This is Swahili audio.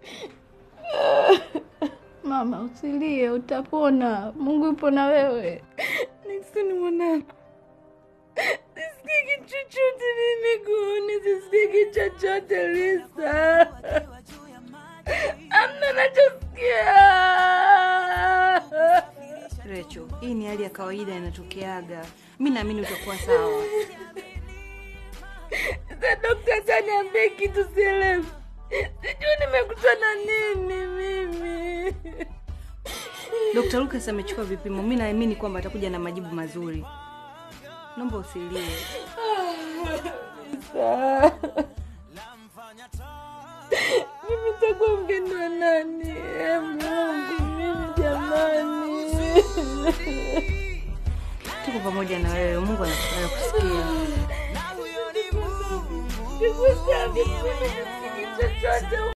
Mama, usilie, utapona. Mungu yupo na wewe. Nixon mwanangu, sisikiki chochote mimi kuoni, sisikiki chochote Lisa, amna nachosikia. Recho, hii ni hali ya kawaida inatokeaga. Mi naamini utakuwa sawa. Sasa dokta ataniambia kitu sielewi, sijui nimekutana nini mimi. Dr. Lucas amechukua vipimo, mi naamini kwamba atakuja na majibu mazuri. Naomba usilie. Lisa. Mimi nitakuwa mgeni wa nani? E Mungu, mimi jamani. Tuko pamoja na wewe, Mungu anataka kusikia. Sikusabi, mimi sisikii chochote.